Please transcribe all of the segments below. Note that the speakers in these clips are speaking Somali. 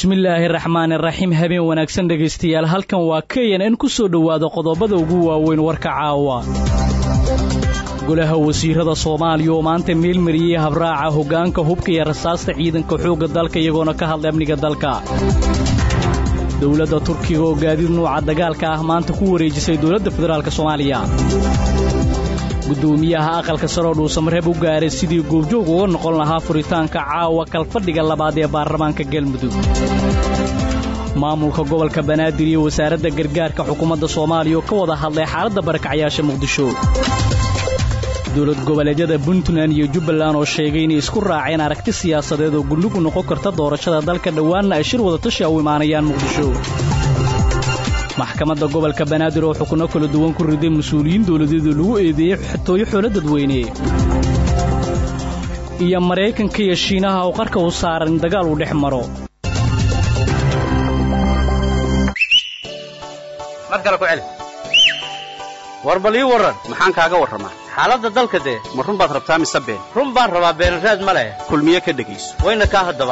bismillaahi raxmaan iraxiim habeen wanaagsan dhegaystayaal halkan waa kayan in ku soo dhowaada qodobada ugu waaweyn warka caawa golaha wasiirada soomaaliya oo maanta meelmariyey habraaca hoggaanka hubka iyo rasaasta ciidanka xoogga dalka iyagoona ka hadlay amniga dalka dowladda turkiga oo gaadiid nuuca dagaalka ah maanta ku wareejisay dowladda federaalk soomaaliya guddoomiyaha aqalka saroo dhuusamareeb u gaaray sidii goobjoog uga noqon lahaa furitaanka caawa kalfadhiga labaad ee baarlamaanka galmudug maamulka gobolka banaadir iyo wasaaradda gargaarka xukuumadda soomaaliya oo ka wada hadlay xaaladda barakacyaasha muqdisho dowlad goboleedyada puntland iyo jubbaland oo sheegay inay isku raaceen aragti siyaasadeed oo gullugu noqon karta doorashada dalka dhowaanna ay shir wadatashi a u imaanayaan muqdisho maxkamadda gobolka banaadir oo xukunno kala duwan ku riday mas-uuliyiin dowladeedu lagu eedeeyey xatooyo xoolo dadweyne iyo maraykanka iyo shiinaha oo qarka u saaran in dagaal uu dhex maro mar kale ku celi war bal ii warran maxaan kaaga warramaa xaaladda dalka dee ma run baad rabtaa mise been run baan rabaa beenraad ma leh kulmiye ka dhegayso wayna kaa haddaba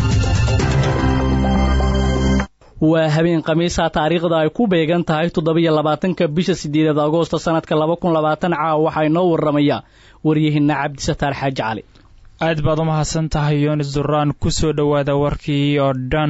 waa habeen khamiisa taariikhda ay ku beegan tahay toddobiyo labaatanka bisha siddeedaad agoosto sannadka laba kun labaatan caawa waxaa inoo warramaya waryahinna cabdisataar xaaji cali aad baad u mahadsan tahay yoonis duraan ku soo dhowaada warkii oo dhan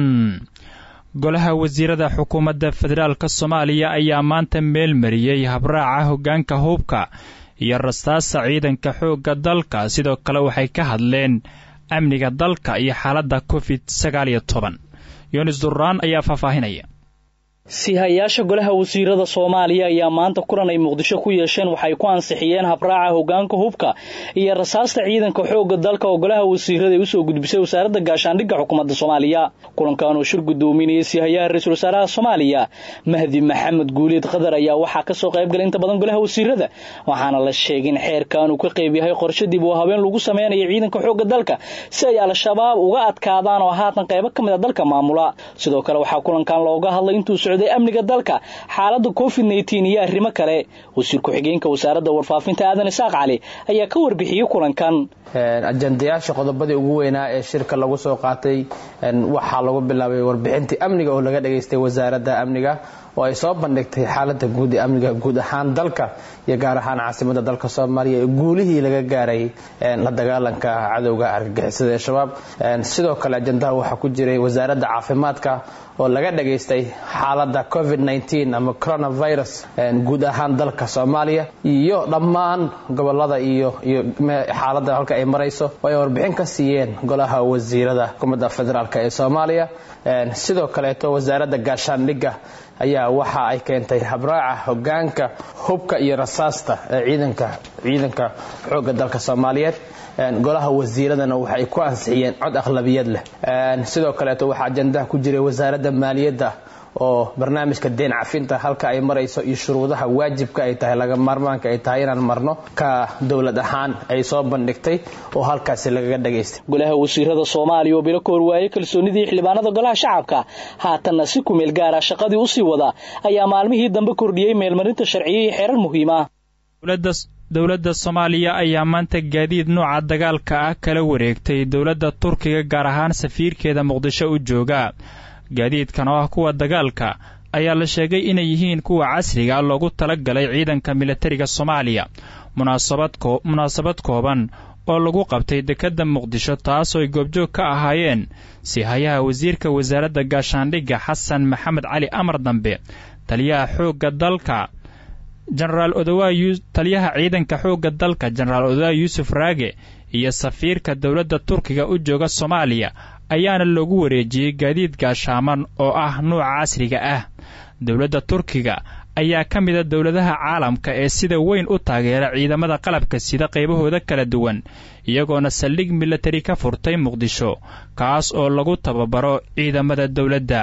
golaha wasiirada xukuumadda federaalka soomaaliya ayaa maanta meel mariyey habraaca hoggaanka hubka iyo rastaasa ciidanka xoogga dalka sidoo kale waxay ka hadleen amniga dalka iyo xaaladda covid sagaal iyo toban yoonis duraan ayaa faahfaahinaya sihayaasha golaha wasiirada soomaaliya ayaa maanta kulan ay muqdisho ku yeesheen waxay ku ansixiyeen habraaca hoggaanka hubka iyo rasaasta ciidanka xoogga dalka oo golaha wasiirada ay usoo gudbisay wasaaradda gaashaandhigga xukuumadda soomaaliya kulankan oo shir guddoominayay sihayaha ra-iisul wasaaraha soomaaliya mahdi maxamed guuleed qadar ayaa waxaa kasoo qaybgalay inta badan golaha wasiirada waxaana la sheegay in xeerkan uu ka qayb yahay qorshe dib oo habeen lagu sameynayo ciidanka xoogga dalka si ay al-shabaab uga adkaadaan oo haatan qaybo ka mid a dalka maamula sidoo kale waxaa kulankan looga hadlay intuu amniga dalka xaaladda covid nteen iyo arrimo kale wasiir ku-xigeenka wasaaradda warfaafinta aadan isaaq cali ayaa ka warbixiyey kulankan ajandayaasha qodobadii ugu weynaa ee shirka lagu soo qaatay waxaa lagu bilaabay warbixintii amniga oo laga dhageystay wasaaradda amniga oo ay soo bandhigtay xaalada guud ee amniga guud ahaan dalka iyo gaar ahaan caasimada dalka soomaaliya ee guulihii laga gaaray la dagaalanka cadowga argagixisada ee shabaab sidoo kale ajandaha waxaa ku jiray wasaaradda caafimaadka oo laga dhageystay xaalada covid ama coronavirus guud ahaan dalka soomaaliya iyo dhammaan gobolada iyo iyo xaalada halka ay marayso oo ay warbixin ka siiyeen golaha wasiirada xukuumadda federaalk ee soomaaliya sidoo kaleeto wasaaradda gaashaandhigga ayaa waxa ay keentay habraaca hogaanka hubka iyo rasaasta ee ciidanka ciidanka xoogga dalka soomaaliyeed golaha wasiiradana waxay ku ansixiyeen cod akhlabiyad leh sidoo kaleeto waxaa ajandaha ku jiray wasaaradda maaliyadda oo barnaamijka deen cafinta halka ay marayso iyo shuruudaha waajibka ay tahay laga maarmaanka ay tahay inaan marno ka dowlad ahaan ay soo bandhigtay oo halkaasi lagaga dhagaystay golaha wasiirada soomaaliya oo bilo ka horwaayey kalsoonidii xildhibaanada golaha shacabka haatanna si kumeel gaara shaqadii usii wada ayaa maalmihii dambe kordhiyey meelmarinta sharciyo iyo xeerar muhiima dowladda soomaaliya ayaa maanta gaadiid nuuca dagaalka ah kala wareegtay dowladda turkiga gaar ahaan safiirkeeda muqdisho u jooga gaadiidkan oo ah kuwa dagaalka ayaa la sheegay inay yihiin kuwa casriga loogu tala galay ciidanka militariga soomaaliya munaasabad kooban oo lagu qabtay dekedda muqdisho taasoo ay goobjoog ka ahaayeen sihayaha wasiirka wasaaradda gaashaandhigga xasan maxamed cali amar dambe taliyaha xoogga dalka jenaraal odowa taliyaha ciidanka xoogga dalka jenaraal odowa yuusuf raage iyo safiirka dowladda turkiga u jooga soomaaliya ayaana loogu wareejiyey gaadiid gaashaaman oo ah nuuca casriga ah dowladda turkiga ayaa ka mida dowladaha caalamka ee sida weyn u taageera ciidamada qalabka sida qaybahooda kala duwan iyagoona saldhig milatari ka furtay muqdisho kaas oo lagu tababaro ciidamada dowladda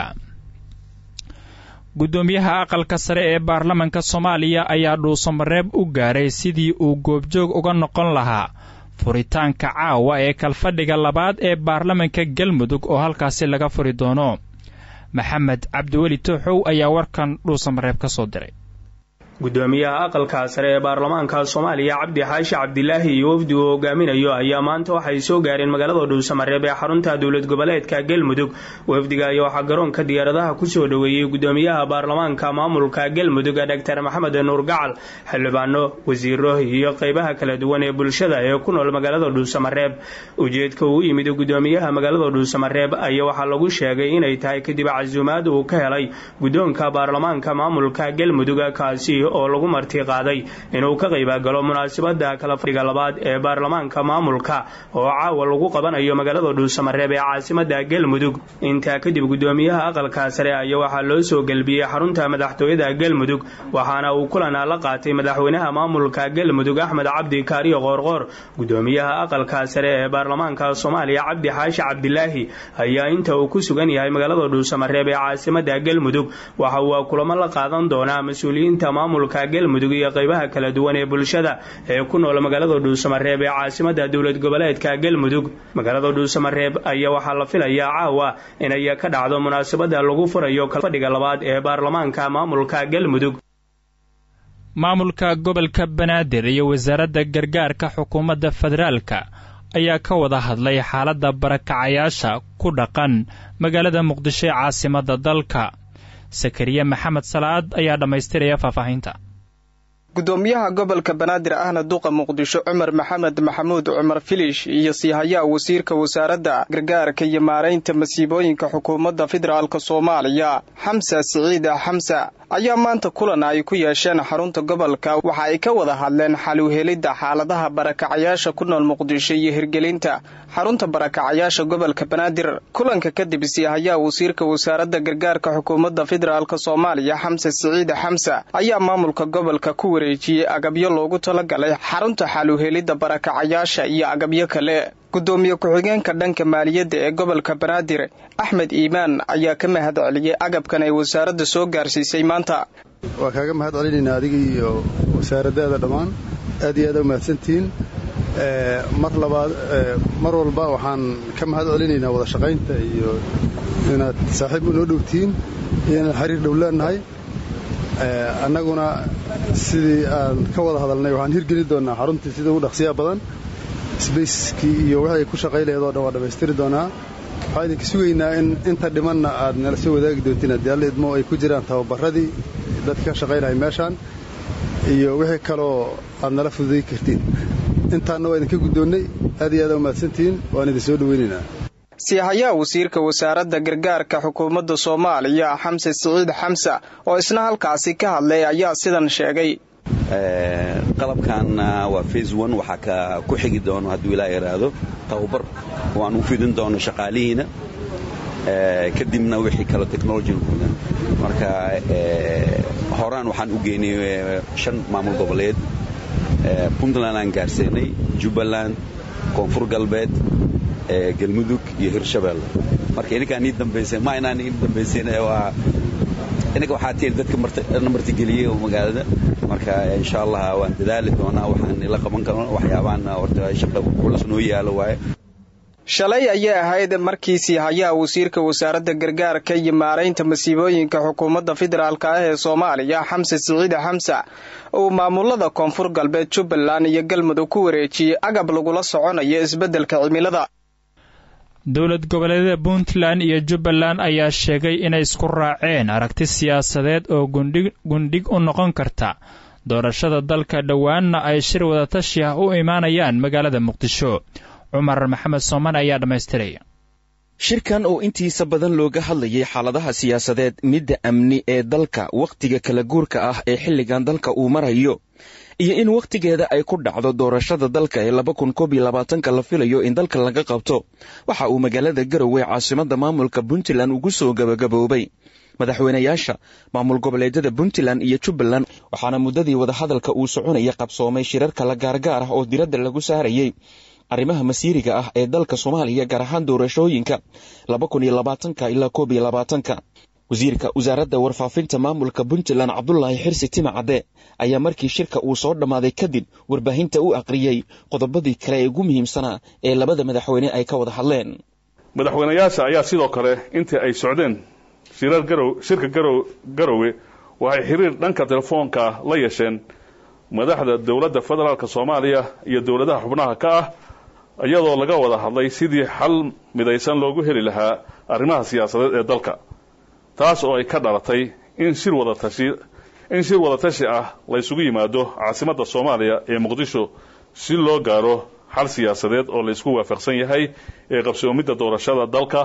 guddoomiyaha aqalka sare ee baarlamanka soomaaliya ayaa dhuusamareeb u gaaray sidii uu goobjoog uga noqon lahaa furitaanka caawa ee kalfadhiga labaad ee baarlamanka galmudug oo halkaasi laga furi doono maxamed cabdiweli tooxow ayaa warkan dhuusamareeb ka soo diray gudoomiyaha aqalka sare ee baarlamaanka soomaaliya cabdi xaashi cabdilaahi iyo wafdi uu hogaaminayo ayaa maanta waxay soo gaareen magaalada dhuusamareeb ee xarunta dowlad goboleedka galmudug wafdiga ayaa waxaa garoonka diyaaradaha kusoo dhoweeyey gudoomiyaha baarlamaanka maamulka galmudug doctor maxamed nuur gacal xildhibaano wasiiro iyo qeybaha kala duwan ee bulshada ee ku nool magaalada dhuusamareeb ujeedka uu yimid gudoomiyaha magaalada dhuusamareeb ayaa waxaa lagu sheegay inay tahay kadib casuumaad uu ka helay gudoonka baarlamaanka maamulka galmudug kaasi oo lagu marti qaaday inuu ka qaybagalo munaasabada kala fadhiga labaad ee baarlamaanka maamulka oo caawa lagu qabanayo magaalada dhuusamareeb ee caasimada galmudug intaa kadib gudoomiyaha aqalka sare ayaa waxaa loo soo gelbiyey xarunta madaxtooyada galmudug waxaana uu kulana la qaatay madaxweynaha maamulka galmudug axmed cabdi kaariyo qoorqoor gudoomiyaha aqalka sare ee baarlamaanka soomaaliya cabdi xaashi cabdilaahi ayaa inta uu ku sugan yahay magaalada dhuusamareeb ee caasimada galmudug waxa uu kulamo la qaadan doonaa mas-uuliyiinta maamulka galmudug iyo qeybaha kala duwan ee bulshada ee ku nool magaalada dhuusamareeb ee caasimada dowlad goboleedka galmudug magaalada dhuusamareeb ayaa waxaa la filayaa caawa inay ka dhacdo munaasabada lagu furayo kalfadhiga labaad ee baarlamaanka maamulka galmudug maamulka gobolka banaadir iyo wasaaradda gargaarka xukuumadda federaalka ayaa ka wada hadlay xaaladda barakacayaasha ku dhaqan magaalada muqdisho ee caasimadda dalka sakariye maxamed salaad ayaa dhammaystiraya faahfaahinta gudoomiyaha gobolka banaadir ahna duqa muqdisho cumar maxamed maxamuud cumar filish iyo siihayaha wasiirka wasaaradda gargaarka iyo maaraynta masiibooyinka xukuumadda federaalk soomaaliya xamsa siciida xamsa ayaa maanta kulan ay ku yeesheen xarunta gobolka waxa ay ka wada hadleen xaluhelidda xaaladaha barakacayaasha ku nool muqdisho iyo hirgelinta xarunta barakacayaasha gobolka banaadir kulanka kadib siihayaha wasiirka wasaaradda gargaarka xukuumadda federaalk soomaaliya xamse siciida xamsa ayaa maamulka gobolka ku wareejiyey agabyo loogu talagalay xarunta xaluhelidda barakacayaasha iyo agabyo kale gudoomiye ku-xigeenka dhanka maaliyadda ee gobolka banaadir axmed iimaan ayaa ka mahad celiyey agabkan ay wasaaradda soo gaarsiisay maanta waa kaaga mahad celinaynaa adiga iyo wasaaradaada dhammaan aad iyo aad u mahadsantihiin mar labaad mar walba waxaan ka mahad celinaynaa wada shaqaynta iyo inaad saaxiib unoo dhowtihiin iyo inaan xiriir dhow leenahay annaguna sidii aan ka wada hadalnay waxaan hirgeli doonnaa xaruntii sida ugu dhaqsiyaa badan sbayskii iyo wixii ay ku shaqay laheed oo dhan waa dhammaystiri doonaa waxaan idinka sugaynaa in inta dhimanna aad nala soo wadaagi doontiin haddii alla idmo ay ku jiraan tababarradii dadka ka shaqaynaya meeshaan iyo wixii kaloo aad nala fududay kartiin intaanna waa idinka guddoonnay aad iyo aad u mahadsantihiin waan idin soo dhoweynaynaa siihayaha wasiirka wasaaradda gargaarka xukuumadda soomaaliya xamse siciid xamsa oo isna halkaasi ka hadlay ayaa sidan sheegay qalabkan waa fase one waxaa ka ku xigi doono hadduu ilaa iraahdo tababar waan u fidin doono shaqaalihiina kadibna wixii kale technology marka horaan waxaan u geynay shan maamul goboleed puntland aan gaarsiinay jubbaland koonfur galbeed galmudug iyo hirshabeelle marka ininkaan ii dambaysay ma inaan ii dambaysayn waa ininka waxaa tiiri dadka martigeliyey oo magaalada marka insha allah waan dadaali doonaa waxaan la qaban karno waxyaabaan horta shaqa culus noo yaalo waaye shalay ayay ahayd markii siihayaha wasiirka wasaaradda gargaarka iyo maaraynta masiibooyinka xukuumadda federaalk ah ee soomaaliya xamse siciide xamsa uu maamulada koonfur galbeed jubbaland iyo galmudug ku wareejiyey agab lagula soconayo isbeddelka cimilada dowlad goboleedyada puntland iyo jubbaland ayaa sheegay inay isku raaceen aragti siyaasadeed oo gundhig u noqon karta doorashada dalka dhowaanna ay shir wadatashi ah u imaanayaan magaalada muqdisho cumar maxamed sooman ayaa dhammaystiraya shirkan oo intiisa badan looga hadlayay xaaladaha siyaasadeed midda amni ee dalka wakhtiga kala guurka ah ee xilligan dalka uu marayo iyo in wakhtigeeda ay ku dhacdo doorashada dalka ee laba kun koob iyo labaatanka la filayo in dalka laga qabto waxa uu magaalada garowe caasimadda maamulka puntland ugu soo gabagaboobay madaxweynayaasha maamul goboleedyada puntland iyo jubbaland waxaana muddadii wadahadalka uu soconaya qabsoomay shirar kala gaargaar ah oo diradda lagu saarayay arrimaha masiiriga ah ee dalka soomaaliya gaar ahaan doorashooyinka laba kun iyo labaatanka ilaa koob iyo labaatanka wasiirka wasaaradda warfaafinta maamulka puntland cabdulaahi xirsi timacadde ayaa markii shirka uu soo dhammaaday kadib warbaahinta u aqriyey qodobadii kale ee ugu muhiimsanaa ee labada madaxweyne ay ka wada hadleen madaxweynayaasha ayaa sidoo kale intii ay socdeen shirar garow shirka garow garowe waxay xiriir dhanka telefoonka la yeesheen madaxda dowladda federaalk soomaaliya iyo dowladaha xubnaha ka ah iyadoo laga wada hadlay sidii xal midaysan loogu heli lahaa arrimaha siyaasadeed ee dalka taas oo ay ka dhalatay in shir wadatashi in shir wadatashi ah la ysugu yimaado caasimadda soomaaliya ee muqdisho si loo gaaro xal siyaasadeed oo la isku waafaqsan yahay ee qabsoomidda doorashada dalka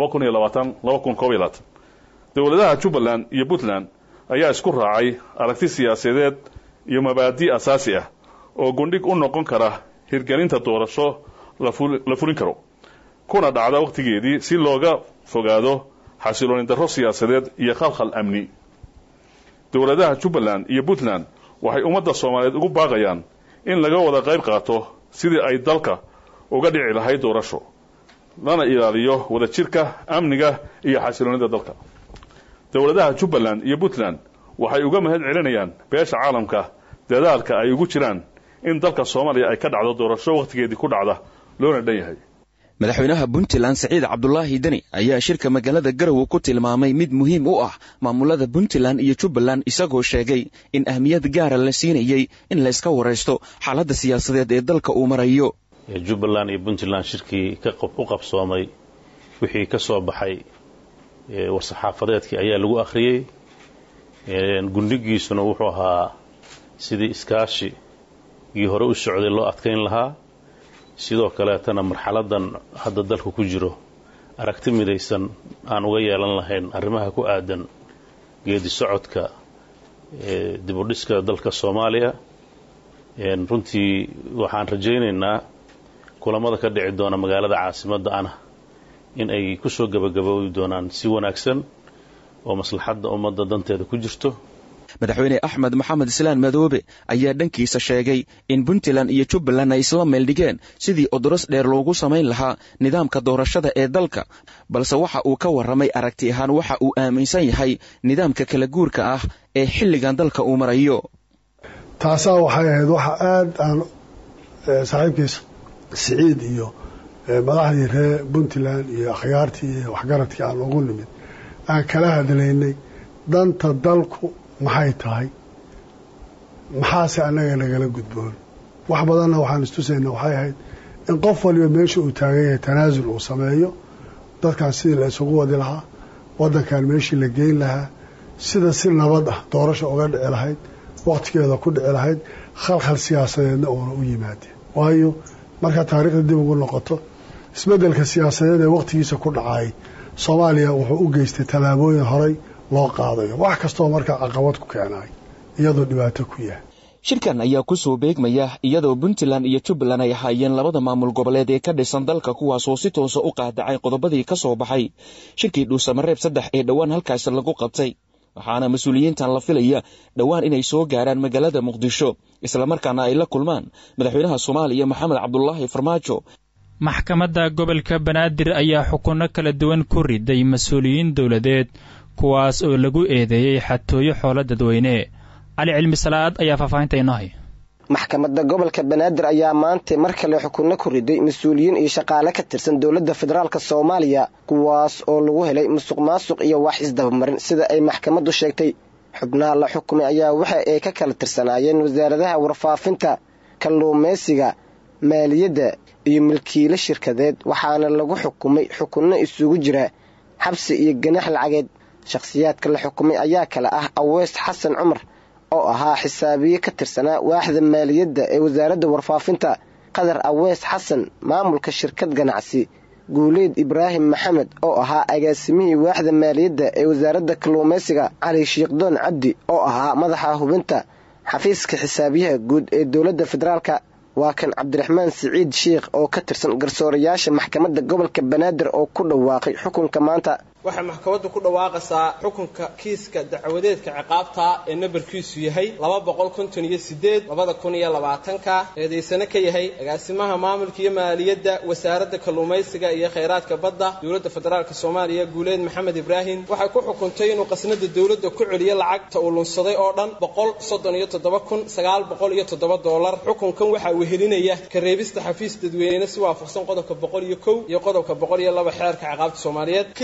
dowladaha jubbaland iyo puntland ayaa isku raacay aragti siyaasadeed iyo mabaadi' asaasi ah oo gundhig u noqon kara hirgelinta doorasho la fulin karo kuna dhacda wakhtigeedii si looga fogaado xasilooni darro siyaasadeed iyo khalkhal amni dowladaha jubbaland iyo puntland waxay ummadda soomaaliyeed ugu baaqayaan in laga wada qayb qaato sidii ay dalka uga dhici lahayd doorasho lana ilaaliyo wadajirka amniga iyo xasiloonida dalka dowladaha jubbaland iyo puntland waxay uga mahad celinayaan beesha caalamka dadaalka ay ugu jiraan in dalka soomaaliya ay ka dhacdo doorasho wakhtigeedii ku dhacda loona dhan yahay madaxweynaha puntland saciid cabdulaahi deni ayaa shirka magaalada garowe ku tilmaamay mid muhiim u ah maamulada puntland iyo jubbaland isagoo sheegay in ahmiyad gaara la siinayey in layska waraysto xaaladda siyaasadeed ee dalka uu marayo jubbaland iyo puntland shirkii u qabsoomay wixii ka soo baxay war-saxaafadeedkii ayaa lagu akhriyey gundhigiisuna wuxuu ahaa sidii iskaashigii hore u socday loo adkayn lahaa sidoo kaleetana marxaladan hadda dalka ku jiro aragti midaysan aan uga yeelan lahayn arrimaha ku aadan geedi socodka dibudhiska dalka soomaaliya runtii waxaan rajaynaynaa kulamada ka dhici doona magaalada caasimadda ana in ay ku soo gebagaboobi doonaan si wanaagsan oo maslaxadda ummadda danteeda ku jirto madaxweyne axmed maxamed islaan madoobe ayaa dhankiisa sheegay in puntland iyo jubbaland ay isla meeldhigeen sidii odoros dheer loogu samayn lahaa nidaamka doorashada ee dalka balse waxa uu ka warramay aragti ahaan waxa uu aaminsan yahay nidaamka kala guurka ah ee xilligan dalka uu marayo taasaa waxay ahayd waxa aad aan saaxiibkiisa siciid iyo madaxdii reer puntland iyo akhyaartii iyo waxgaradkii aan ugu nimid aan kala hadlaynay danta dalku maxay tahay maxaase annaga nagala gudboon wax badanna waxaan istusayna waxay ahayd in qof waliba meesha uu taagan yahay tanaasul uu sameeyo dadkan sidii la isugu wadi lahaa waddankan meeshii la geyn lahaa sida si nabad ah doorasha uga dhici lahayd wakhtigeeda ku dhici lahayd khalkhal siyaasadeedna uuna u yimaadeen waayo markaa taariikhda dib ugu noqoto isbeddelka siyaasadeed ee wakhtigiisa ku dhacay soomaaliya wuxuu u geystay tallaabooyin horay loo qaadayo wax kastoo markaa caqabad ku keenay iyadoo dhibaato ku yahay shirkan ayaa ku soo beegmaya iyadoo puntland iyo jubbaland ay ahaayeen labada maamul goboleed ee ka dhisan dalka kuwaasoo si toosa u qaadacay qodobadii ka soo baxay shirkii dhuusamareeb saddex ee dhowaan halkaas lagu qabtay waxaana mas-uuliyiintan la filaya dhowaan inay soo gaaraan magaalada muqdisho islamarkaana ay la kulmaan madaxweynaha soomaaliya maxamed cabdulaahi farmaajo maxkamadda gobolka banaadir ayaa xukunno kala duwan ku riday mas-uuliyiin dowladeed kuwaas oo lagu eedeeyey xatooyo xoolo dadweyne cali cilmi salaad ayaa faahfaahinta inoo hay maxkamadda gobolka banaadir ayaa maanta mar kale xukunno ku riday mas-uuliyiin iyo shaqaale ka tirsan dowladda federaalk soomaaliya kuwaas oo lagu helay musuq maasuq iyo wax isdabamarin sida ay maxkamaddu sheegtay xubnaha la xukumay ayaa waxa ay ka kala tirsanaayeen wasaaradaha warfaafinta kalluumaysiga maaliyadda iyo milkiilo shirkadeed waxaana lagu xukumay xukunno isugu jira xabsi iyo ganax lacageed shakhsiyaadka la xukumay ayaa kale ah aweys xasan cumar oo ahaa xisaabiye ka tirsanaa waaxda maaliyadda ee wasaaradda warfaafinta qadar aweys xasan maamulka shirkad ganacsi guuleyd ibraahim maxamed oo ahaa agaasimihii waaxda maaliyadda ee wasaaradda kalluumaysiga cali shiikhdoon cabdi oo ahaa madaxa hubinta xafiiska xisaabiyaha guud ee dowladda federaalka waa kan cabdiraxmaan siciid sheikh oo ka tirsan garsoorayaasha maxkamadda gobolka banaadir oo ku dhawaaqay xukunka maanta waxay maxkamaddu ku dhawaaqaysaa xukunka kiiska dacwadeedka ciqaabta ee nambarkiisu yahay laba boqol konton iyo sideed labada kun iyo labaatanka eedaysane ka yahay agaasimaha maamulka iyo maaliyadda wasaaradda kalluumaysiga iyo khayraadka badda dowladda federaalk soomaaliya guuleed maxamed ibraahim waxay ku xukuntay inuu qasnada dowladda ku celiyo lacagta uu lunsaday oo dhan boqol soddon iyo toddoba kun sagaal boqol iyo toddoba doolar xukunkan waxaa wehelinaya kareebista xafiis dadweyne si waafaqsan qodobka boqol iyo kow iyo qodobka boqol iyo laba xeerka ciqaabta soomaaliyeed kiiska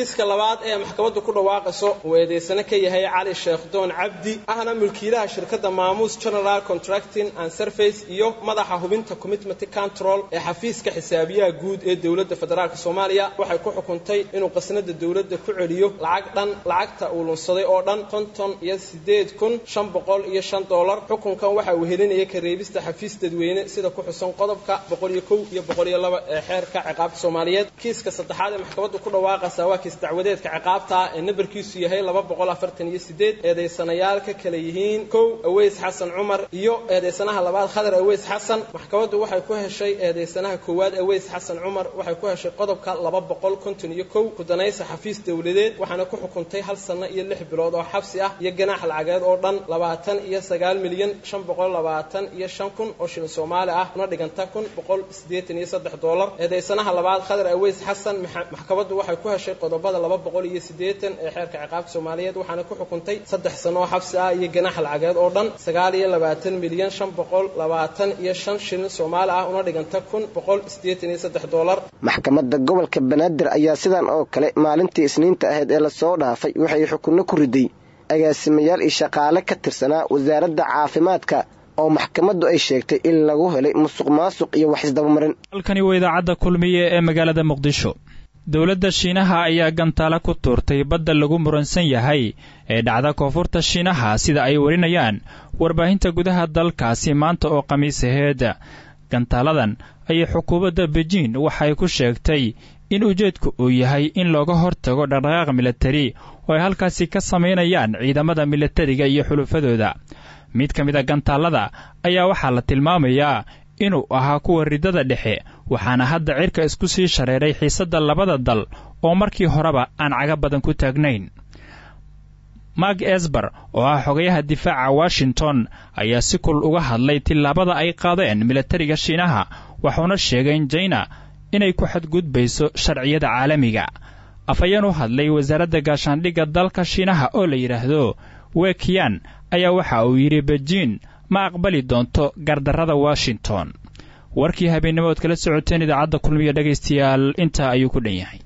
labaad ee maxkamaddu ku dhawaaqayso uu eedeysane ka yahay cali sheekh doon cabdi ahna mulkiilaha shirkadda maamuus general contracting and surface iyo madaxa hubinta commitment control ee xafiiska xisaabiyaha guud ee dowladda federaalk soomaaliya waxay ku xukuntay inuu qasnada dowladda ku celiyo lacag dhan lacagta uu lunsaday oo dhan konton iyo sideed kun shan boqol iyo shan doolar xukunkan waxa uu helinaya kareebista xafiis dadweyne sida ku xusan qodobka boqol iyo kow iyo boqol iyo laba ee xeerka ciqaabta soomaaliyeed kiiska saddexaad ee maxkamaddu ku dhawaaqaysa waa kiis dacwadeedka ciqaabta ee nambarkiisu yahay laba boqol afartan iyo sideed eedeysanayaal ka kala yihiin kow aweys xasan cumar iyo eedeysanaha labaad khadar aweys xasan maxkamaddu waxay ku heshay eedeysanaha koowaad aweys xasan cumar waxay ku heshay qodobka laba boqol konton iyo kow kudanaysa xafiis dowladeed waxaana ku xukuntay hal sanno iyo lix bilood oo xabsi ah iyo ganaax lacageed oo dhan labaatan iyo sagaal milyan shan boqol labaatan iyo shan kun oo shilin soomaali ah una dhiganta kun boqol siddeetan iyo saddex doolar eedeysanaha labaad khadar aweys xasan maxkamaddu waxay ku heshay qodobada laba boqol iyo siddeetan ee xeerka ciqaabta soomaaliyeed waxaana ku xukuntay saddex sano oo xabsi ah iyo ganaax lacageed oo dhan sagaal iyo labaatan milyan shan boqol labaatan iyo shan shilin soomaali ah una dhiganta kun boqol siddeetan iyo saddex doolar maxkamadda gobolka banaadir ayaa sidan oo kale maalintii isniinta ahayd ee lasoo dhaafay waxay xukunno ku riday agaasimayaal iyo shaqaale ka tirsanaa wasaaradda caafimaadka oo maxkamaddu ay sheegtay in lagu helay musuq maasuq iyo wax isdabamarin halkani waa idaacadda kulmiye ee magaalada muqdisho dowladda shiinaha ayaa gantaalo ku tuurtay badda lagu muransan yahay ee dhacda koonfurta shiinaha sida ay warinayaan warbaahinta gudaha dalkaasi maanta oo khamiis aheed gantaaladan ayay xukuumadda bejiin waxay ku sheegtay in ujeedku uu yahay in looga hortago dhaqdhaqaaq milatari oo ay halkaasi ka samaynayaan ciidamada milatariga iyo xulufadooda mid ka mid a gantaallada ayaa waxaa la tilmaamayaa inuu ahaa kuwa riddada dhexe waxaana hadda cirka isku sii shareeray xiisadda labada dal oo markii horeba aan caga badan ku taagnayn mark esber oo ah xogayaha difaaca washington ayaa si kul uga hadlay tillaabada ay qaadeen milatariga shiinaha wuxuuna sheegay in jaina inay ku xadgudbayso sharciyada caalamiga afhayeen u hadlay wasaaradda gaashaandhigga dalka shiinaha oo la yidhaahdo wekiyan ayaa waxa uu yidhi bejiin ma aqbali doonto gardarrada washington warkii habeennimood kala socoteen idaacadda kulmiya dhegaystayaal intaa ayuu ku dhan yahay